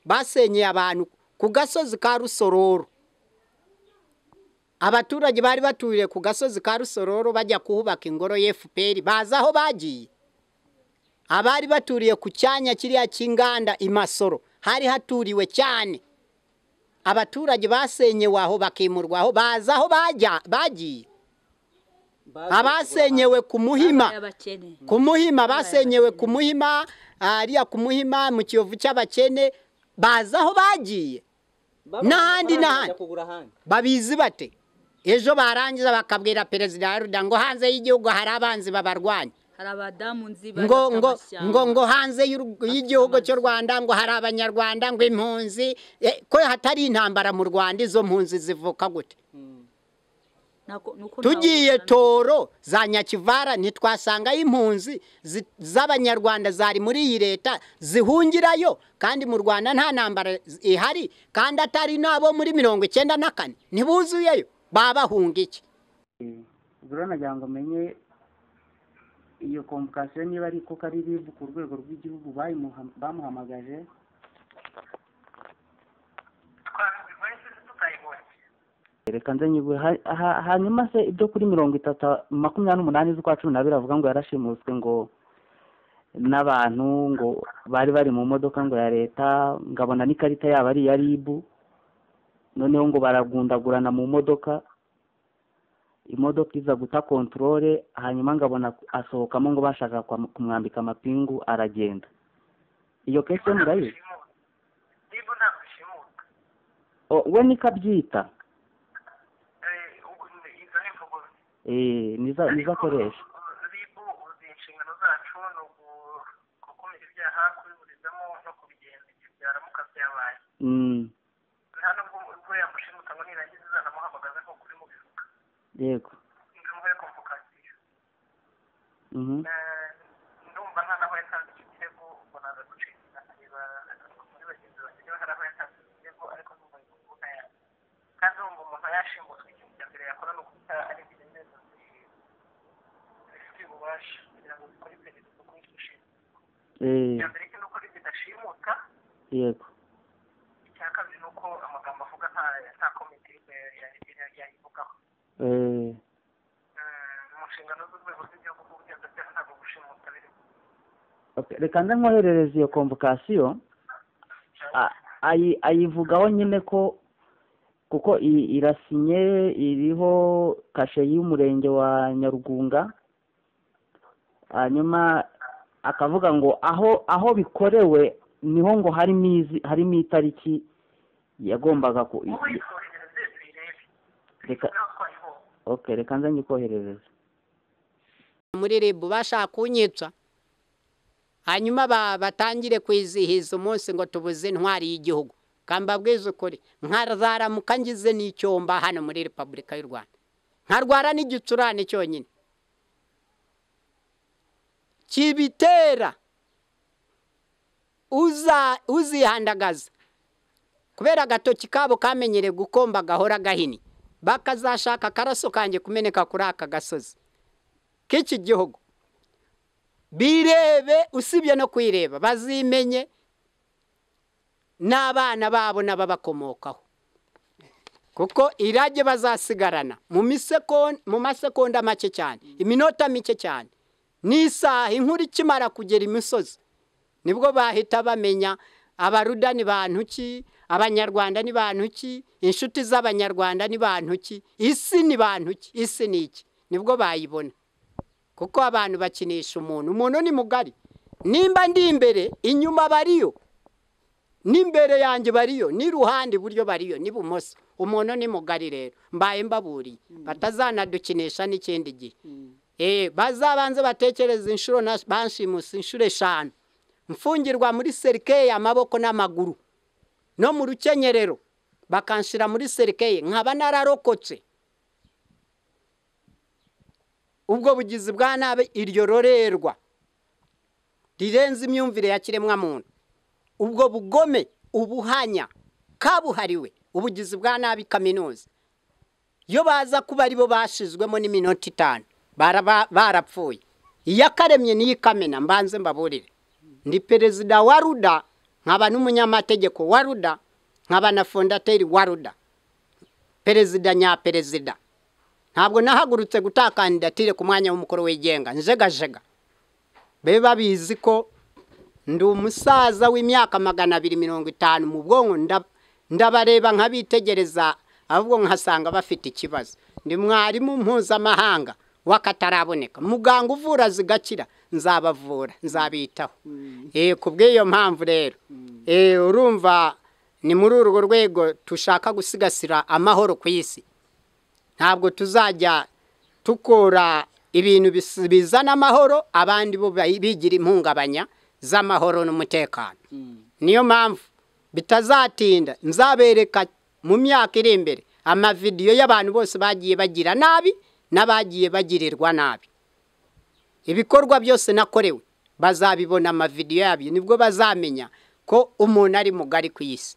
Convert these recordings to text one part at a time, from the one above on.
basenyeye abantu ku gasozi ka rusororo abaturage bari baturiye ku gasozi ka rusororo bajya kuhubaka ingoro y'efuperi bazi aho bagiye abari baturiye ku cyanya kiriya cy'inganda i masoro hari haturiwe cyane abaturage basenyewe aho bakimurwa aho bazi aho bagiye abasenyewe ku muhima ku muhima basenyewe ku muhima hariya ku muhima mu kiyovu cy'abakene bazi aho bagiye n'ahandi n'ahandi babizi bate ejo barangiza bakabwira perezida wa ruda ngo hanze y'igihugu hari abanzi babarwanya ngo ngo ngo ngo hanze y'igihugu cy'u rwanda ngo hari abanyarwanda ngo impunzi ko hatari intambara mu rwanda izo mpunzi zivuka gute tugiye toro za nyakivara ntitwasangayo impunzi z'abanyarwanda zari muri iyi leta zihungirayo kandi mu rwanda nta ntambara ihari kandi atari n'abo muri mirongo icyenda na kane ntibuzuyeyo babahunga iki nagira ngo umenye iyo komukasiyo niba ari kuko ari rib ku rwego rw'igihugu bamuhamagaje reka nze nyigure hanyuma se ibyo kuri mirongo itatu makumyabiri n'umunani z'ukwa cumi n'abiri avuga ngo yarashimuswe ngo n'abantu ngo bari bari mu modoka ngo ya leta ngabona n'ikarita yabo ari iya ribu noneho ngo baragundagurana mu modoka imodoka iza guta kontorore hanyuma ngabona asohokamo ngo bashaka kumwambika amapingu aragenda iyo kesiyo murayizi we nikabyita nizakoresha ribu inshingano zacu ni ugukumira ibyaha kubiburizamo no kubigenza igihe byaramuka byabaye nta nubwo ubwo yamushimuta ngo nirangiza izanamuhamagaza nk'uko urimo ubivuga yego ni umwe komvokasiyo ndumva nta naho yatanze icyo kirego ubwo naza gucika nkareba muri bagenzi banjye niba hari aho yatanze icyo kirego ariko ndumva ari kuvuga yawe kandi urumva umuntu yashimutswe ikintu cya mbere yakora ni uguta ari ububasha kugira ngo bikore iperereza kuri icyo ushinzwe icya mbere ni uko bidashimuka yego icya kabiri ni uko amagambo avuga nta komite yayivugaho mu nshingano z'urwego rw'igihugu rw'ubugenzacyaha ntabwo gushimuta birimo reka nze nkoherereze iyo komvokasiyo ayivugaho nyine ko kuko irasinye iriho kashe y'umurenge wa nyarugunga hanyuma akavuga ngo aho aho bikorewe niho ngo harimo izi harimo itariki yagombaga ku reka reka nze nyikoherereze muri ribu bashaka kunyitsa hanyuma batangire kwizihiza umunsi ngo tubuze intwari y'igihugu kambabwize ukuri nkazaramuka ngize n'icyomba hano muri repubulika y'u rwanda nkarwara n'igicurane cyonyine kibitera uzihandagaza kubera agatoki kabo kamenyereye gukomba gahora gahini bakazashaka akaraso kanjye kumeneka kuri aka gasozi k'iki gihugu birebe usibye no kwireba bazimenye n'abana babo n'ababakomokaho kuko irage bazasigarana mu masekonda make cyane iminota mike cyane n'isaha inkuru ikimara kugera imisozi nibwo bahita bamenya abaruda ni bantu ki abanyarwanda ni bantu ki inshuti z'abanyarwanda ni bantu ki isi ni bantu ki isi ni iki nibwo bayibona kuko abantu bakinisha umuntu umuntu ni mugari nimba ndi imbere inyuma bariyo n'imbere yanjye bariyo n'iruhande iburyo bariyo n'ibumoso umuntu ni mugari rero mbaye mbaburiye batazanadukinisha n'ikindi gihe bazabanze batekereza inshuro bashimusi inshuro eshanu mfungirwa muri serikeye amaboko n'amaguru no mu rukenyerero bakanshira muri serikeye nkaba nararokotse ubwo bugizi bwa nabi iryo rorerwa rirenze imyumvire ya kiremwamuntu ubwo bugome ubuhanya kabuhariwe ubugizi bwa nabi kaminuza iyo baza kuba aribo bashizwemo n'iminota itanu barapfuye iyakaremye niyo ikamena mbanze mbaburire ndi perezida wa ruda nkaba n'umunyamategeko wa ruda nkaba na fondateri wa ruda perezida nyaperezida ntabwo nahagurutse gutakandidatire ku mwanya w'umukuru wigenga njegajega be babizi ko ndi umusaza w'imyaka magana abiri mirongo itanu mu bwonko ndabareba nkabitegereza ahubwo nkasanga bafite ikibazo ndi mwarimu mpuzamahanga w'akataraboneka muganga uvura zigakira nzabavura nzabitaho ku bw'iyo mpamvu rero urumva ni muri urwo rwego dushaka gusigasira amahoro ku isi ntabwo tuzajya dukora ibintu bizana amahoro abandi bo bigira impungabanya z'amahoro n'umutekano niyo mpamvu bitazatinda nzabereka mu myaka iri imbere amavidiyo y'abantu bose bagiye bagira nabi n'abagiye bagirirwa nabi ibikorwa byose nakorewe bazabibona amavidiyo yabyo nibwo bazamenya ko umuntu ari mugari ku isi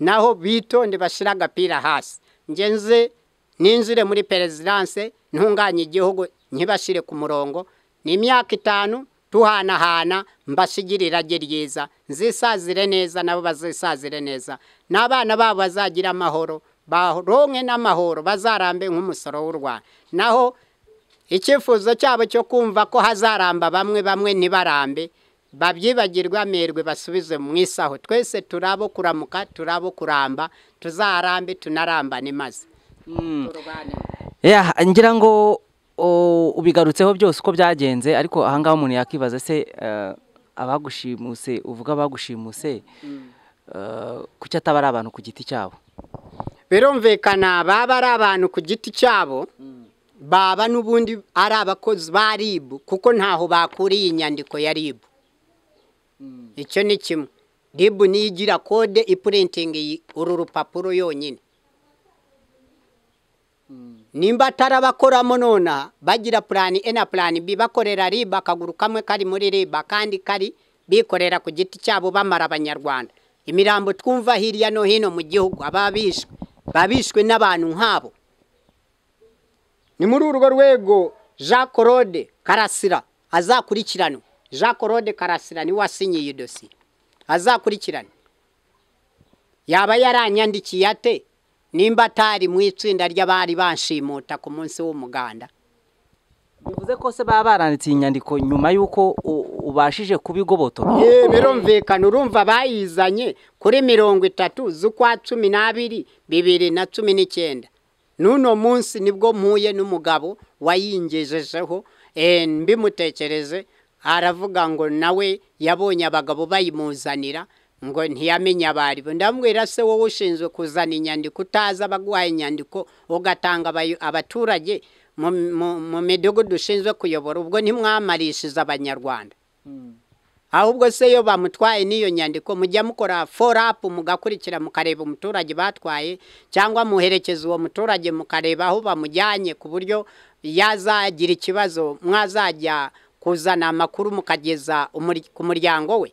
naho bitonde bashyira agapira hasi ngenze ninjire muri perezidanse ntunganye igihugu ntibashyire ku murongo ni imyaka itanu tuhanahana mbashyigire irage ryiza nzisazire neza nabo bazisazire neza n'abana babo bazagira amahoro baronke n'amahoro bazarambe nk'umusoro w'u rwanda naho icyifuzo cyabo cyo kumva ko hazaramba bamwe bamwe ntibarambe babyibagirwe amerwe basubize mu isaho twese turabo kuramuka turabo kuramba tuzarambe tunarambane maze ngira ngo ubigarutseho byose uko byagenze ariko ahangaha umuntu yakibaza se abagushimuse uvuga abagushimuse kuki ataba ari abantu ku giti cyabo birumvikana baba ari abantu ku giti cyabo baba n'ubundi ari abakozi ba ribu kuko ntaho bakuriye inyandiko ya ribu icyo ni kimwe ribu niyo igira kode ipurentingi uru rupapuro yonyine nimba atari abakoramo nonaha bagira purani e na purani bi bakorera ribu akaguru kamwe kari muri ribu akandi kari bikorera ku giti cyabo bamara abanyarwanda imirambo twumva hirya no hino mu gihugu ababishwe babishwe n'abantu nk'abo ni muri urwo rwego jean claude karasira azakurikiranwa jean claude karasira niwe wasinyiye iyo dosiye azakurikirana yaba yaranyandikiye ate nimba atari mu itsinda ry'abari banshimuta ku munsi w'umuganda bivuze ko se baba baranditse iyi nyandiko nyuma y'uko ubashije kubigobotora birumvikana urumva bayizanye kuri mirongo itatu z'ukwa cumi n'abiri bibiri na cumi n'icyenda n'uno munsi nibwo mpuye n'umugabo wayingejejeho mbimutekereze aravuga ngo nawe yabonye abagabo bayimuzanira ngo ntiyamenye abari bo ndamubwira se wowe ushinzwe kuzana inyandiko utazi abaguhaye inyandiko ugatanga abaturage mu midugudu dushinzwe kuyobora ubwo ntimwamarishize abanyarwanda ahubwo se iyo bamutwaye n'iyo nyandiko mujya mukora forapu mugakurikira mukareba umuturage batwaye cyangwa muherekeza uwo muturage mukareba aho bamujyanye ku buryo yazagira ikibazo mwazajya kuzana amakuru mukageza ku muryango we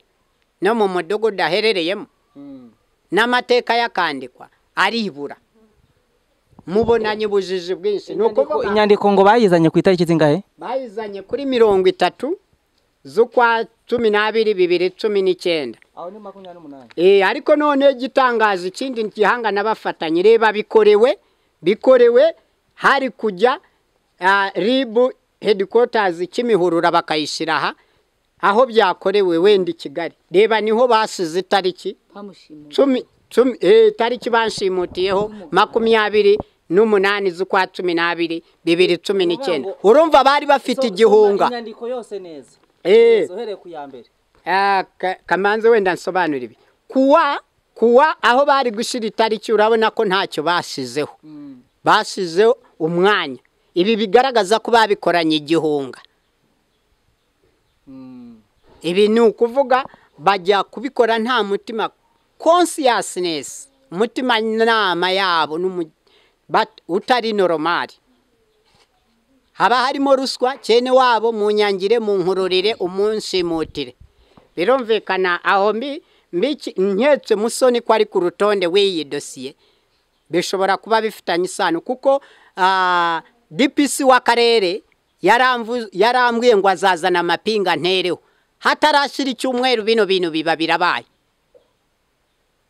no mu mudugudu aherereyemo n'amateka yakandikwa aribura mubonanye ubujiji bwinshi ni ukuvuga inyandiko ngo bayizanye ku itariki zingahe bayizanye kuri mirongo itatu z'ukwa cumi n'abiri bibiri cumi n'icyenda aho ni makumyabiri n'umunani ariko noneho igitangaje ikindi gihanga n'abafatanye reba bikorewe bikorewe hari kujya ribu hedikotazi kimihurura bakayishyira aha aho byakorewe wenda i kigali reba niho basize itariki itariki banshimutiyeho makumyabiri n'umunani z'ukwa cumi n'abiri bibiri cumi n'icyenda urumva bari bafite igihunga kamanza wenda nsobanura ibi kuwa kuwa aho bari gushyira itariki urabona ko ntacyo basizeho basizeho umwanya ibi bigaragaza ko babikoranye igihunga ibi ni ukuvuga bajya kubikora nta mutima konsiyasinesi umutima inama yabo utari noromari haba harimo ruswa cyene wabo mu nyangire mu nkururire umunshimutire birumvikana aho nketse musoni ko ari ku rutonde w'iyi dosiye bishobora kuba bifitanye isano kuko dpc w'akarere yarambwiye ngo azazana amapinga ntereho hatarashyira icyumweru bino bintu biba birabaye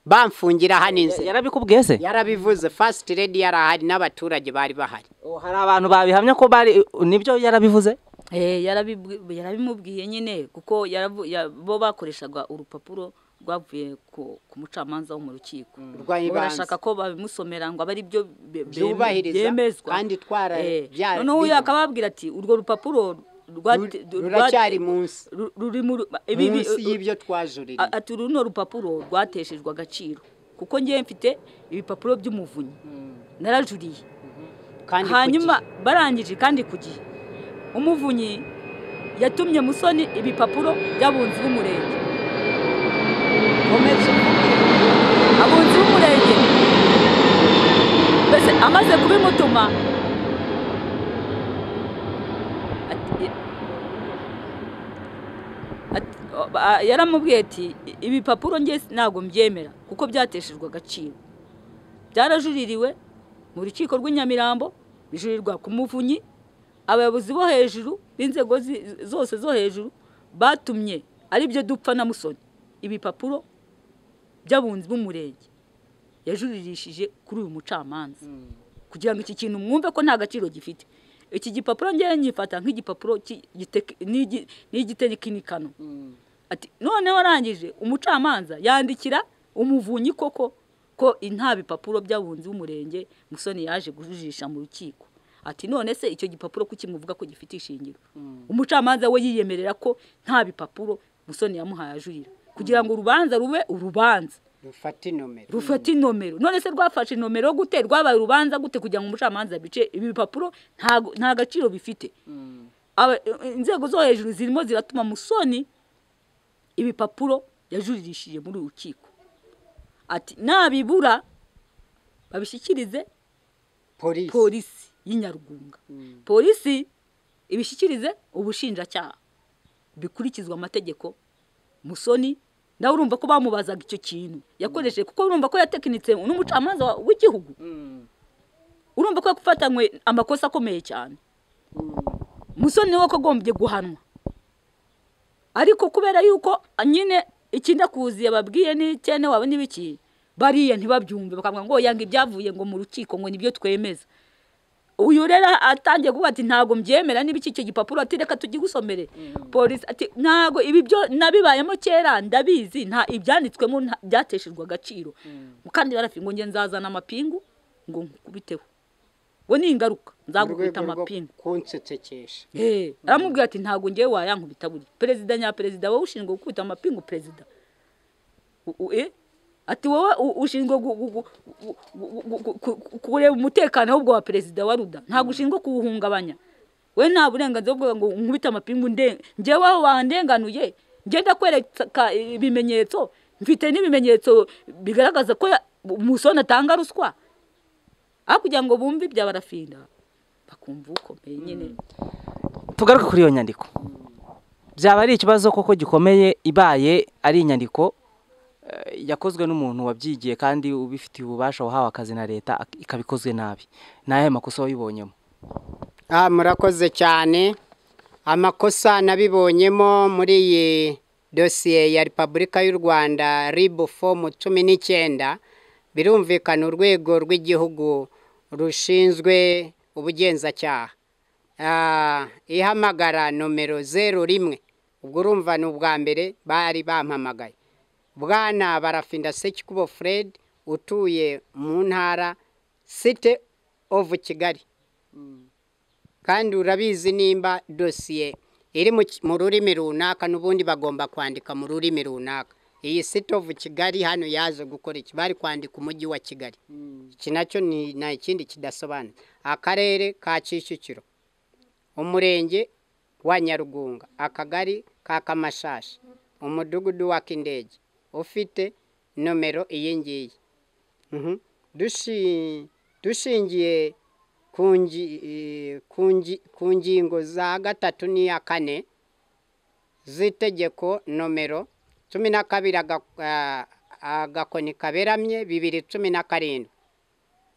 bamfungira haninze yarabikubwiye se yarabivuze fasiti redi yarahari n'abaturage bari bahari Oh, hari abantu babihamya ko bari nibyo yarabivuze Eh, yarabibwi- yarabimubwiye nyine kuko yaravu- ya- bo bakoreshaga urupapuro rwavuye ku ku mucamanza wo mu rukiko Rwa Ngo ibanze. barashaka ko babimusomera ngo abe ari byo be- be- Byubahiriza byemezwa kandi twara- Eh, bya- noneho uyu biba. akaba yababwira ati urwo rupapuro rwate- Ru- ruracyari munsi ru- ruri mu ru- ibi- ibi- munsi y'ibyo twajuririye A- ati runo rupapuro rwateshejwe agaciro kuko ngewe mfite ibipapuro by'umuvunyi narajuriye kandi ku hanyuma barangije kandi ku gihe umuvunyi yatumye musoni ibipapuro by'abunzi b'umurenge Nkomeze mvuge, abunzi b'umurenge mbese amaze kubimutuma ati- ati- a- yaramubwiye ati ibipapuro nge ntabwo mbyemera kuko byateshejwe agaciro byarajuririwe mu rukiko rw'inyamirambo bijurirwa ku muvunyi abayobozi bo hejuru b'inzego zi- zose zo hejuru batumye aribyo dupfa na musoni ibipapuro by'abunzi b'umurenge yajuririshije kuri uyu mucamanza kugira ngo iki kintu mwumve ko nta gaciro gifite iki gipapuro ngewe nyifata nk'igipapuro ki- giteki- n'igi- n'igitekinikano ati noneho arangije umucamanza yandikira umuvunyi koko ko nta bipapuro by'abunzi b'umurenge musoni yaje kujujisha mu rukiko ati none se icyo gipapuro ko kimuvuga ko gifite ishingiro umucamanza we yiyemerera ko nta bipapuro musoni yamuhaye ajurira kugira ngo urubanza rube urubanza dufate inomero rufata inomero none se rwafashe inomero gute rwabaye urubanza gute kugira ngo umucamanza bice ibi bipapuro ntago- nta gaciro bifite Aba- inzego zo hejuru zirimo ziratuma musoni ibipapuro yajuririshije muri uru rukiko ati nabibura babishyikirize polisi polisi y'inyarugunga polisi ibishyikirize ubushinjacyaha bikurikizwa amategeko musoni nawe urumva ko bamubazaga icyo kintu yakoresheje kuko urumva ko yatekinitse n'umucamanza wa- w'igihugu urumva ko yafatanywe amakosa akomeye cyane musoni niwe wagombye guhanwa ariko kubera yuko nyine icyenda kuzi yababwiye n'icyene waba n'ibiki bariya ntibabyumve bakavuga ngo yanga ibyavuye ngo mu rukiko ngo nibyo twemeza uyu rero atangiye kuvuga ati ntabwo mbyemera n'ibiki icyo gipapuro ati reka tugigusomere polisi ati ntabwo ibi byo nabibayemo kera ndabizi nta ibyanditswemo nta- byateshejwe agaciro kandi barafite ngo nge nzazana amapingu ngo nkubiteho ngo ni ingaruka nzagukubita amapingu kunsetsekesha Eh, aramubwira ati ntabwo ngewe wayankubita burya perezida nya perezida wowe ushinzwe gukubita amapingu perezida U- u- eh? ati wowe u- ushinzwe gu- gu- gu- gu- gu- gu- ku- ku- kureba umutekano ahubwo wa perezida wa ruda ntabwo ushinzwe kuwuhungabanya we nta burenganzira bwo ngo nkubite amapingu nde- njyewe aho wandenganuye ngenda kwereka ibimenyetso mfite n'ibimenyetso bigaragaza ko ya- umusoni atanga ruswa aho kugira ngo bumve ibya barafinda bakumva ukomeye nyine tugaruke kuri iyo nyandiko byaba ari ikibazo koko gikomeye ibaye ari inyandiko eh, yakozwe n'umuntu wabyigiye kandi ubifitiye ububasha wahawe akazi na leta ak- ikaba ikozwe nabi ni ayahe makosa wayibonyemo Ah, murakoze cyane amakosa nabibonyemo muri iyi dosiye ya repubulika y'u rwanda ribu fomu cumi n'icyenda birumvikana urwego rw'igihugu rushinzwe ubugenzacyaha Ah, ihamagara nomero zeru rimwe ubwo urumva ni ubwa mbere bari bampamagaye bwana barafinda sekikubo fred utuye mu ntara site ovu kigali kandi urabizi nimba dosiye iri mu ki- mu rurimi runaka n'ubundi bagomba kwandika mu rurimi runaka iyi site ovu kigali hano yaje gukora iki bari kwandika umujyi wa kigali iki nacyo ni nta ikindi kidasobanura akarere ka kicukiro umurenge wa nyarugunga akagari ka kamashashi umudugudu wa kindege ufite nomero iyi ngiyi Mhm. Dushi- dushingiye ku ngi- eh, ku ngi- ku ngingo za gatatu n'iya kane z'itegeko nomero cumi na kabiri aga- ah, agakoni kaberamye bibiri cumi na karindwi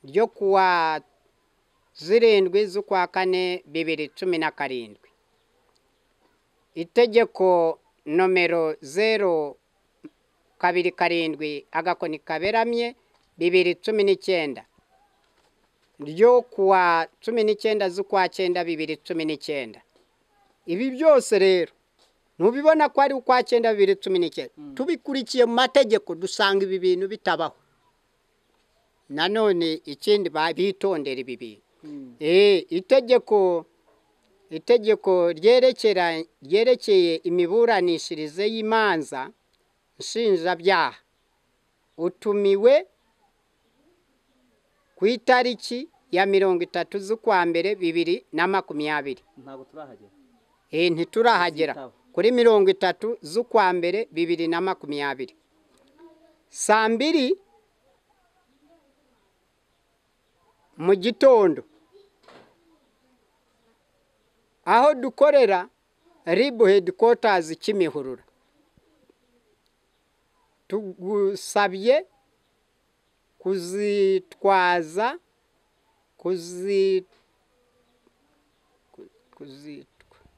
ryo kuwa zirindwi z'ukwa kane bibiri cumi na karindwi itegeko nomero zero kabiri karindwi agakoni kaberamye bibiri cumi n'icyenda ryo kuwa cumi n'icyenda z'ukwa cyenda bibiri cumi n'icyenda ibi byose rero ntubibona ko ari ukwa cyenda bibiri cumi n'icyenda tubikurikiye mu mategeko dusanga ibi bintu bitabaho nanone ikindi bitondera ibi bintu itegeko itegeko ryerekeye imiburanishirize y'imanza nshinjabyaha utumiwe ku itariki ya mirongo itatu z'ukwa mbere bibiri na makumyabiri ntabwo turahagera ntiturahagera kuri mirongo itatu z'ukwa mbere bibiri na makumyabiri saa mbiri mu gitondo aho dukorera ribu hedikwatazi kimihurura tugusabye kuzitwaza kuzitwa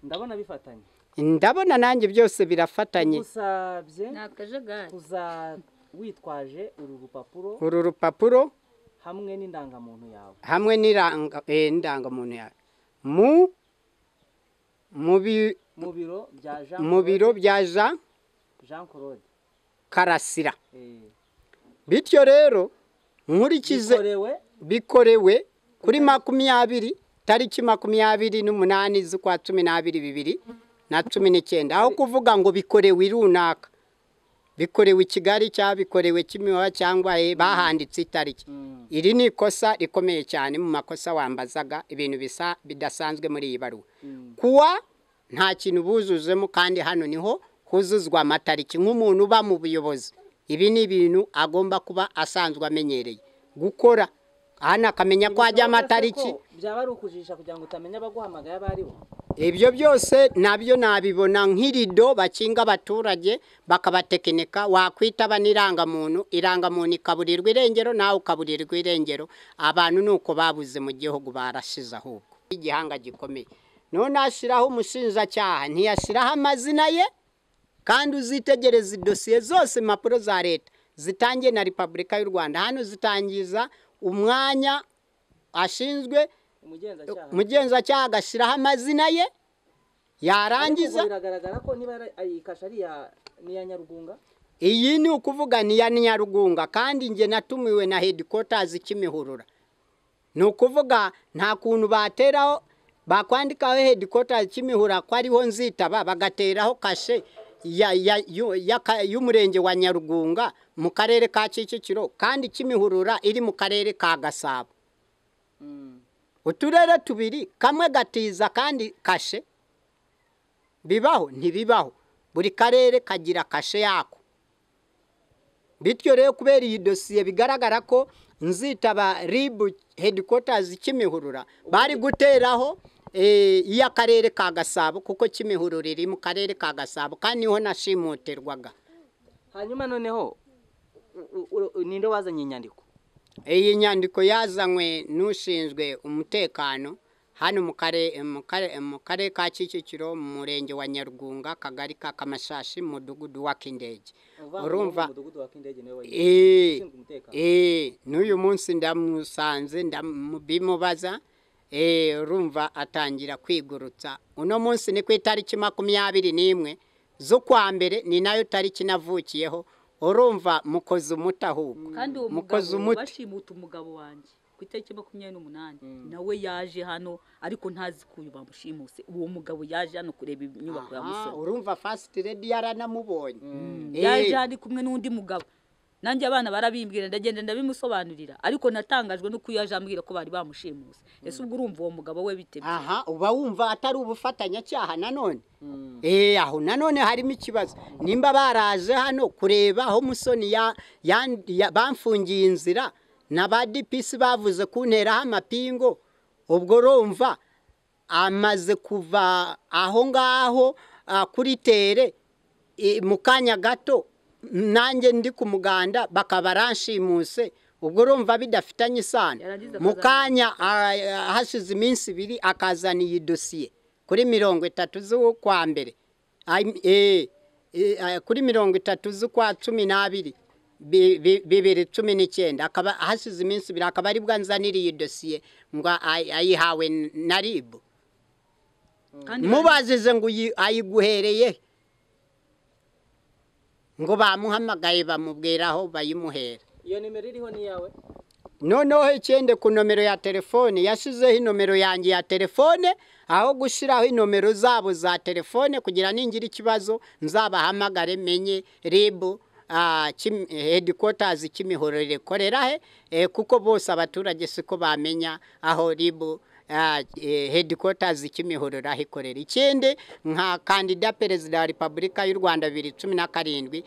ndabona bifatanye ndabona nanjye byose birafatanye usabye ni akajagari kuza witwaje uru rupapuro uru rupapuro hamwe n'indangamuntu yawe hamwe n'iranga eh, indangamuntu yawe mu mu bi- mu biro bya jean mu biro bya jean jean claude karasira Eh, bityo rero nkurikize bikorewe bikorewe kuri makumyabiri tariki makumyabiri n'umunani z'ukwa cumi n'abiri bibiri na cumi n'icyenda aho kuvuga ngo bikorewe runaka bikorewe i kigali cyangwa bikorewe kimiwa cyangwa eh, bahanditse itariki Mm. iri ni ikosa rikomeye cyane mu makosa wambazaga ibintu bisa bidasanzwe muri iyi baruwa kuwa nta kintu buzuzemo kandi hano niho huzuzwa amatariki nk'umuntu uba mu buyobozi ibi ni ibintu agomba kuba asanzwe amenyereye gukora hano akamenya ko hajya amatariki Ko byaba ari ukujijisha kugira ngo utamenya abaguhamagaye abo ari bo ibyo byose nabyo nabibona nk'irido bakinga abaturage bakabatekinika wakwita aba n'irangamuntu irangamuntu ikaburirwa irengero nawe ukaburirwa irengero abantu ni uko babuze mu gihugu barashize ahubwo igihanga gikomeye none ashyiraho umushinjacyaha ntiyashyiraho amazina ye kandi uzitegereza idosiye zose impapuro za leta zitangiye na repubulika y'u rwanda hano zitangiza umwanya ashinzwe umugenzacyaha umugenzacyaha agashyiraho amazina ye Ariko yarangiza ubwo biragaragara ko niba yari- ay- iyi kashe ari iya- ni iya nyarugunga iyi ni ukuvuga ni iya nyarugunga kandi njye natumiwe na hedikotazi kimihurura ni ukuvuga nta kuntu bateraho bakwandikaho hedikotazi kimihurura ko ariho nzitaba bagateraho kashe ya- ya- yu- y'aka- y'umurenge wa nyarugunga mu karere ka kicukiro kandi kimihurura iri mu karere ka gasabo uturere tubiri kamwe gatiza kandi kashe bibaho ntibibaho buri karere kagira kashe yako bityo rero kubera iyi dosiye bigaragara ko nzitaba ribu hedikotazi kimihurura bari guteraho eh, iy'akarere ka gasabo kuko kimihurura iri mu karere ka gasabo kandi niho nashimutirwaga hanyuma noneho u- u- u- ninde wazanye inyandiko iyi nyandiko yazanywe n'ushinzwe umutekano hano mu kare- mu kare- mu karere ka kicukiro mu murenge wa nyarugunga akagari ka kamashashi mu mudugudu wa kindege Uvanze urumva mu mudugudu wa kindege niwe wayigize eh, ushinzwe umutekano eh, n'uyu munsi ndamusanze ndamubimubaza eh, urumva atangira kwigurutsa uno munsi ni ku itariki makumyabiri n'imwe z'ukwa mbere ni nayo tariki navukiyeho urumva mukoze umuti ahubwo kandi uwo mukoze mugabo umuti. bashimuta umugabo wanjye ku itariki makumyabiri n'umunani nawe yaje hano ariko ntazi ko uyu bamushimuse uwo mugabo yaje hano kureba inyubako ya Aha, musoro urumva fast redi yaranamubonye Eh, yaje ari kumwe n'undi mugabo nanjye abana barabimbwira ndagenda ndabimusobanurira ariko natangajwe nuko iyo yaje ambwira ko bari bamushimuse ese ubwo urumva uwo mugabo we bite bye? aha uba wumva atari ubufatanyacyaha nanone eh aho nanone harimo ikibazo nimba baraje hano kureba aho musoni ya, ya, ya bamfungiye inzira na ba DPS bavuze kunteraho amapingo ubwo urumva amaze kuva aho ngaho ah, kuri tere i- mu kanya gato nanjye ndi ku muganda bakaba ranshimuse ubwo urumva bidafitanye isano Yarangiza mu akazana- kanya ah, ah, hashize iminsi ibiri akazana iyi dosiye kuri mirongo itatu z'ukwa mbere Ay- eh, kuri mirongo itatu z'ukwa cumi n'abiri bibiri cumi n'icyenda akaba hashize iminsi ibiri akaba ari bwo nzaniriye iyo dosiye ngo ayihawe na ribu mubazize ngo ayiguhereye ngo bamuhamagaye bamubwiraho bayimuhere iyo nimero iriho ni iyawe noneho ikende ku nomero ya telefone yashyizeho inomero yanjye ya telefone aho gushyiraho inomero zabo za telefone kugira ningira ikibazo nzabahamagare menye ribu hedikotazi cy'imihoro rikorera he kuko bose abaturage siko bamenya aho ribu hedikotazi cy'imihoro ikorera ikindi nka kandida perezida wa repubulika y'u rwanda bibiri cumi na karindwi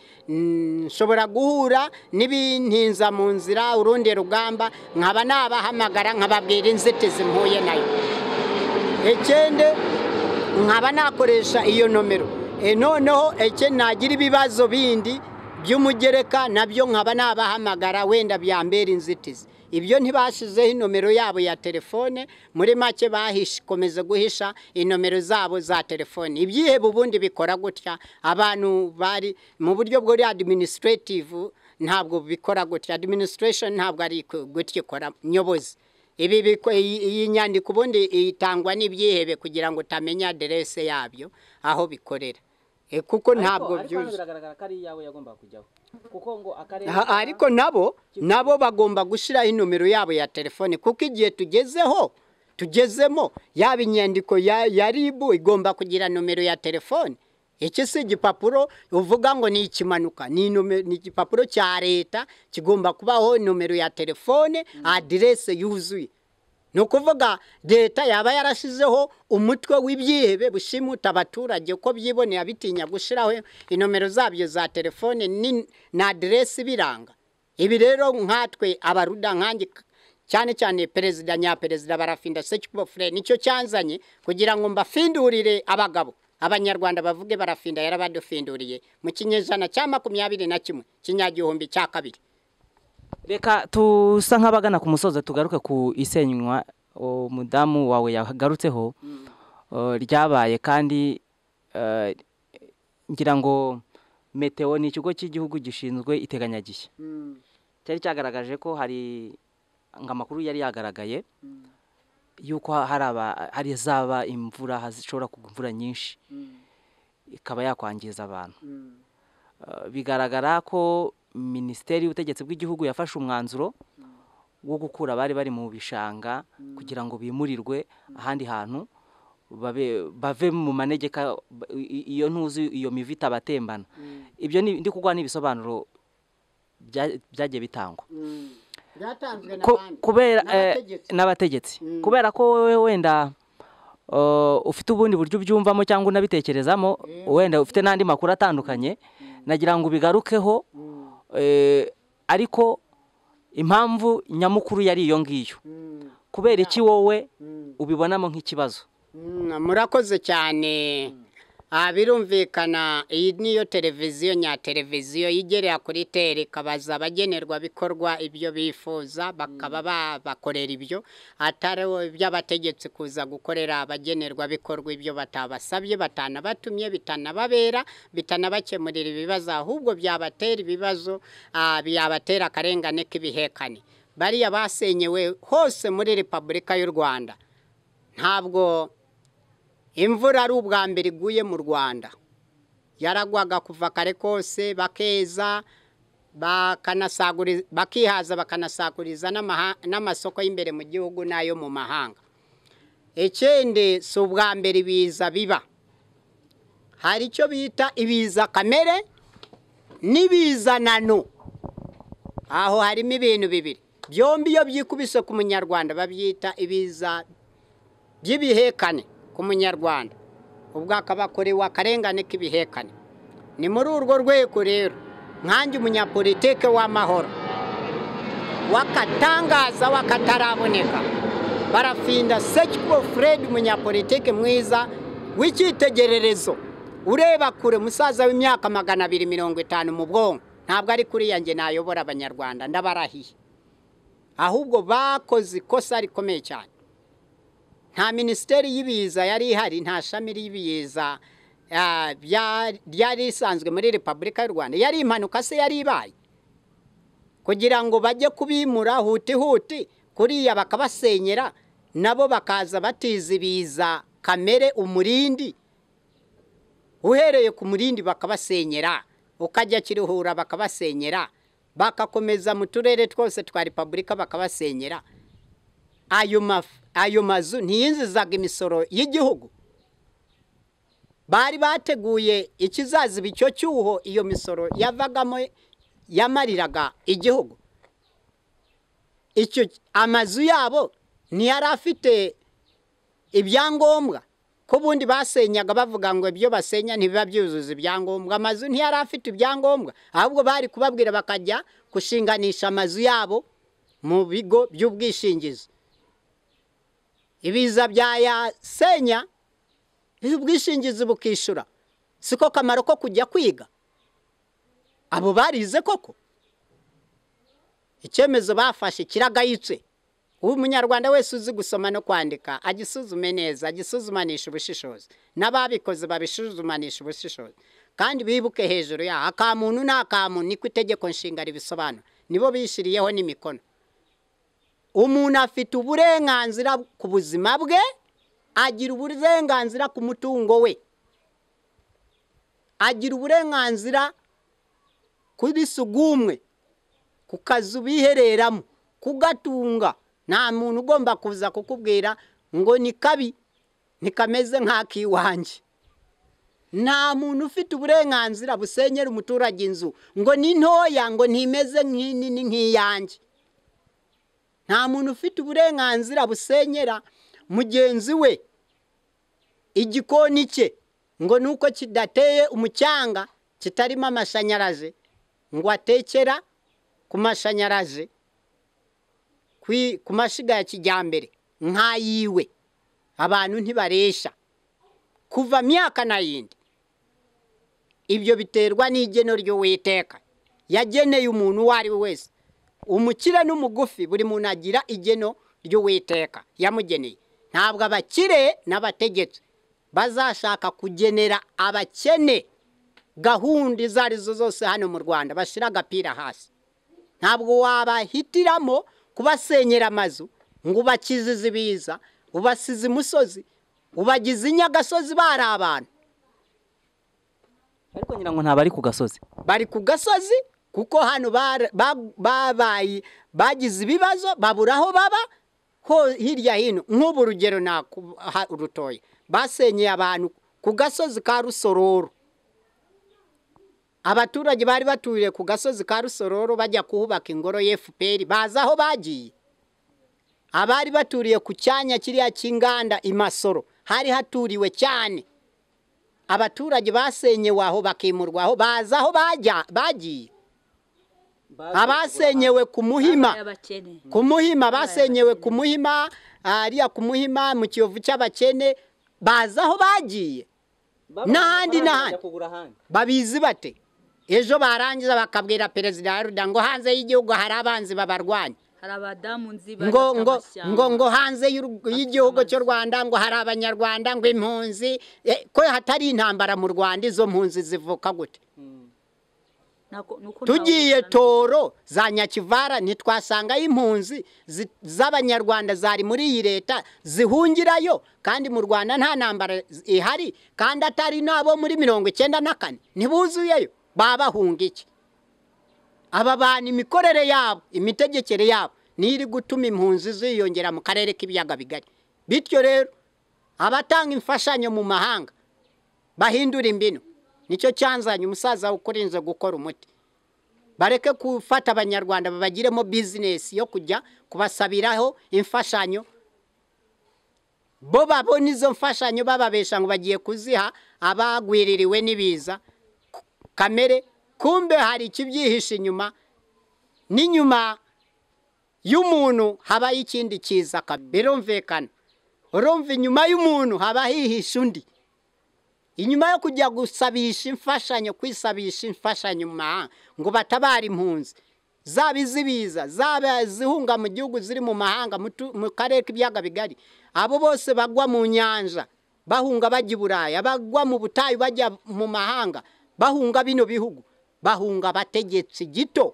nshobora guhura n'ibintinza mu nzira urundi rugamba nkaba nabahamagara nkababwira inzitizi mpuye nayo ikindi nkaba nakoresha iyo nomero noneho ikindi nagira ibibazo bindi by'umugereka nabyo nkaba nabahamagara wenda byambera inzitizi ibyo ntibashyizeho inomero yabo ya telefone muri make bakomeza guhisha inomero zabo za telefone ibyihebe ubundi bikora gutya abantu bari mu buryo bwori adiminisitirativu ntabwo bikora gutya adiminisitirasheni ntabwo ari gutya ikora nyobozi ibi iyi nyandiko ubundi itangwa n'ibyihebe kugira ngo utamenya aderese yabyo aho bikorera kuko ntabwo byuzuye biragaragara ko ari iyawe yagombaga kujyaho kuko ngo akarere ariko nabo nabo bagomba gushyiraho inomero yabo ya telefone kuko igihe tugezeho tugezemo yaba inyandiko ya ribu igomba kugira nomero ya telefone iki si igipapuro uvuga ngo ni ikimanuka ni igipapuro cya leta kigomba kubaho nomero ya telefone aderese yuzuye ni ukuvuga leta yaba yarashyizeho umutwe w'ibyihebe bushimuta abaturage uko byiboneye abitinya gushyiraho inomero zabyo za telefone na aderesi ibiranga ibi rero nkatwe abaruda nkange cyane cyane perezida nyaperezida barafinda sekibofure nicyo cyanzanye kugira ngo mbafindurire abagabo abanyarwanda bavuge barafinda yarabadufinduriye mu kinyejana cya makumyabiri na kimwe kinyagihumbi cya kabiri reka tusa nk'abagana ku musozi tugaruke ku isenywa umudamu wawe yagarutseho ryabaye kandi ngira ngo meteo ni ikigo cy'igihugu gishinzwe iteganyagihe cyari cyagaragaje ko hari ngo amakuru yari yagaragaye yuko hari zaba imvura zishobora kugwa imvura nyinshi ikaba yakwangiza abantu bigaragara ko minisiteri y'ubutegetsi bw'igihugu yafashe umwanzuro wo gukura abari bari mu bishanga kugira ngo bimurirwe ahandi hantu bave mu manegeka iyo ntuzi iyo mivu itabatembana ibyo ndi kugwa n'ibisobanuro byagiye bitangwa kubera n'abategetsi kubera ko wowe wenda ufite ubundi buryo ubyumvamo cyangwa unabitekerezamo wenda ufite n'andi makuru atandukanye nagira ngo ubigarukeho ariko impamvu nyamukuru yari iyo ngiyo kubera iki wowe ubibonamo nk'ikibazo murakoze cyane birumvikana iyi niyo televiziyo nya televiziyo yigerera kuri tere ikabaza abagenerwa bikorwa ibyo bifuza bakaba babakorera ibyo atari iby'abategetsi kuza gukorera abagenerwa bikorwa ibyo batabasabye batanabatumye bitanababera bitanabakemurira ibibazo ahubwo byabatera ibibazo byabatera akarengane k'ibihekane bariya basenyewe hose muri repubulika y'u rwanda ntabwo imvura ari ubwa mbere iguye mu rwanda yaragwaga kuva kare kose bakeza bakihaza bakanasakuriza n'amasoko y'imbere mu gihugu n'ayo mu mahanga ikindi si ubwa mbere ibiza biba hari icyo bita ibiza kamere n'ibizanano aho harimo ibintu bibiri byombi iyo byikubise ku munyarwanda babyita ibiza by'ibihekane ku munyarwanda ubwo akabakorewe akarengane k'ibihekane ni muri urwo rwego rero nkange umunyapolitike w'amahoro wakatangaza wakataraboneka barafinda sekiko fred umunyapolitike mwiza w'icyitegererezo ureba kure umusaza w'imyaka magana abiri mirongo itanu mu bwonko ntabwo ari kuri yanjye nayobora abanyarwanda ndabarahiye ahubwo bakoze ikosa rikomeye cyane nta minisiteri y'ibiza yari ihari nta shami ry'ibiza ryari risanzwe muri repubulika y'u rwanda yari impanuka se yari ibaye kugira ngo bajye kubimura huti huti kuriya bakabasenyera nabo bakaza batizibiza kamere umurindi uhereye ku murindi bakabasenyera ukajya kiruhura bakabasenyera bakakomeza mu turere twose twa repubulika bakabasenyera ayo mazu ntiyinjizaga imisoro y'igihugu bari bateguye ikizaziba icyo cyuho iyo misoro yavagamo yamariraga igihugu amazu yabo ntiyari afite ibyangombwa ko ubundi basenyaga bavuga ngo ibyo basenya ntibiba byuzuza ibyangombwa amazu ntiyari afite ibyangombwa ahubwo bari kubabwira bakajya gushinganisha amazu yabo mu bigo by'ubwishingizi ibiza byayasenya ubwishingizi bukishyura siko kamaro ko kujya kwiga abo barize koko icyemezo bafashe kiragayitse ubu umunyarwanda wese uzi gusoma no kwandika agisuzume neza agisuzumanisha ubushishozi n'ababikoze babisuzumanisha ubushishozi kandi bibuke hejuru yaho akamuntu ni akamuntu niko itegeko nshinga ribisobanura nibo bishyiriyeho n'imikono umuntu afite uburenganzira ku buzima bwe agira uburenganzira ku mutungo we agira uburenganzira kuri sugumwe ku kazu bihereramo kugatunga nta muntu ugomba kuza kukubwira ngo ni kabi ntikameze nk'ak'iwanjye nta muntu ufite uburenganzira busenyera umuturage inzu ngo ni ntoya ngo ntimeze nk'inini nk'iyanjye nta muntu ufite uburenganzira busenyera mugenzi we igikoni cye ngo ni uko kidateye umucyanga kitarimo amashanyarazi ngo atekera ku mashanyarazi ku mashiga ya kijyambere nk'ayiwe abantu ntibaresha kuva myaka na yindi ibyo biterwa n'igeno ry'uwiteka yageneye umuntu uwo ari we wese umukire n'umugufi buri muntu agira igeno ry'uwiteka yamugeneye ntabwo abakire n'abategetsi bazashaka kugenera abakene gahunda izo arizo zose hano mu rwanda bashyira agapira hasi ntabwo wabahitiramo kubasenyera amazu ngo ubakizize ibiza ubasize imusozi ubagize inyagasozi bari abantu ariko ngira ngo ntabari ku gasozi bari ku gasozi kuko hano babaye bagize ibibazo babura aho baba hirya hino nk'ubu urugero nakuha urutoya basenyeye abantu ku gasozi ka rusororo abaturage bari baturiye ku gasozi ka rusororo bajya kuhubaka ingoro y'efuperi bazi aho bagiye abari baturiye ku cyanya kiriya cy'inganda imasoro hari haturiwe cyane abaturage basenyewe aho bakimurwa aho bazi aho bagiye abasenyewe ku muhima ku muhima basenyewe ku muhima hariya ku muhima mu kiyovu cy'abakene bazi aho bagiye n'ahandi n'ahandi babizi bate ejo barangiza bakabwira perezida wa ruda ngo hanze y'igihugu hari abanzi babarwanya ngo ngo ngo ngo hanze y'igihugu cy'u rwanda ngo hari abanyarwanda ngo impunzi ko hatari intambara mu rwanda izo mpunzi zivuka gute tugiye toro za nyakivara ntitwasangayo impunzi z'abanyarwanda zari muri iyi leta zihungirayo kandi mu rwanda nta ntambara ihari kandi atari n'abo muri mirongo icyenda na kane ntibuzuyeyo babahunga iki aba bantu imikorere yabo imitegekere yabo iri gutuma impunzi ziyongera mu karere k'ibiyaga bigari bityo rero abatanga imfashanyo mu mahanga bahindura imbino nicyo cyanzanye umusaza ukurinze gukora umuti bareke gufata abanyarwanda babagiremo bizinesi yo kujya kubasabiraho imfashanyo bo babona izo mfashanyo bababesha ngo bagiye kuziha abagwiririwe n'ibiza kamere kumbe hari ikibyihishe inyuma n'inyuma y'umuntu habaho ikindi kiza birumvikana urumva inyuma y'umuntu haba hihishe undi inyuma yo kujya gusabisha imfashanyo kwisabisha imfashanyo mu mahanga ngo batabare impunzi zaba izibiza zaba izihunga mu gihugu ziri mu mahanga mu karere k'ibiyaga bigari abo bose bagwa mu nyanja bahunga bajya i buraya bagwa mu butayu bajya mu mahanga bahunga bino bihugu bahunga abategetsi gito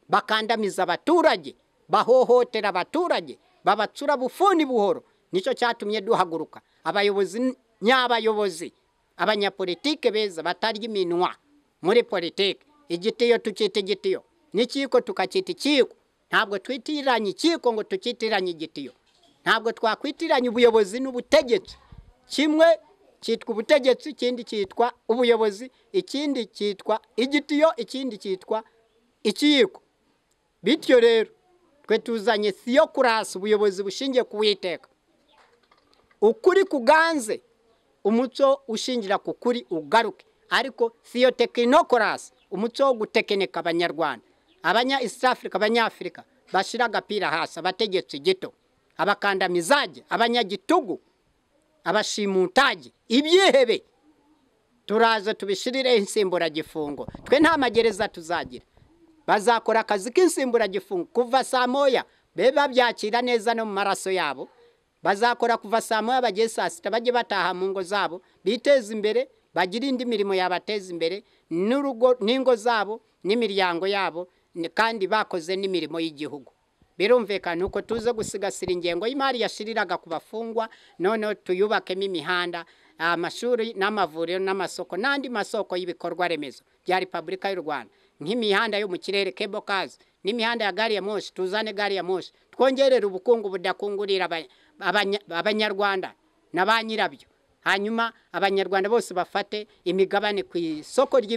bakandamiza abaturage bahohotera abaturage babatsura bufuni buhoro nicyo cyatumye duhaguruka abayobozi nyabayobozi abanyapolitike beza batarya iminwa muri politiki igitiyo tukita igitiyo n'ikiko tukacyita ikiko ntabwo twitiranye ikiko ngo tukitiranye igitiyo ntabwo twakwitiranya ubuyobozi n'ubutegetsi kimwe cyitwa ubutegetsi ikindi cyitwa ubuyobozi ikindi cyitwa igitiyo ikindi cyitwa ikiyiko bityo rero twe tuzanye siyo kurasi ubuyobozi bushingiye ku witeka ukuri kuganze umuco ushingira ku kuri ugaruke ariko siyo tekinokorasi umuco wo gutekeneka abanyarwanda abanya east africa abanyafurika bashyira agapira hasi abategetsi gito abakandamizage abanyagitugu abashimutage ibyihebe turaza tubishirireho insimburagifungo twe nta magereza tuzagira bazakora akazi k'insimburagifungo kuva saa moya be babyakira neza no mu maraso yabo bazakora kuva saa moya bageze saa sita bajye bataha mu ngo zabo biteze imbere bagire indi mirimo yabateza imbere n'urugo n'ingo zabo n'imiryango yabo kandi bakoze n'imirimo y'igihugu birumvikana uko tuze gusigasira ingengo y'imari yashiriraga ku bafungwa noneho tuyubakemo imihanda amashuri n'amavuriro n'amasoko n'andi masoko y'ibikorwa remezo bya repubulika y'u rwanda nk'imihanda yo mu kirere kebokazi n'imihanda ya gari ya moshi tuzane gari ya moshi twongerere ubukungu budakungurira abanyarwanda na ba nyirabyo hanyuma abanyarwanda bose bafate imigabane ku isoko ry'imari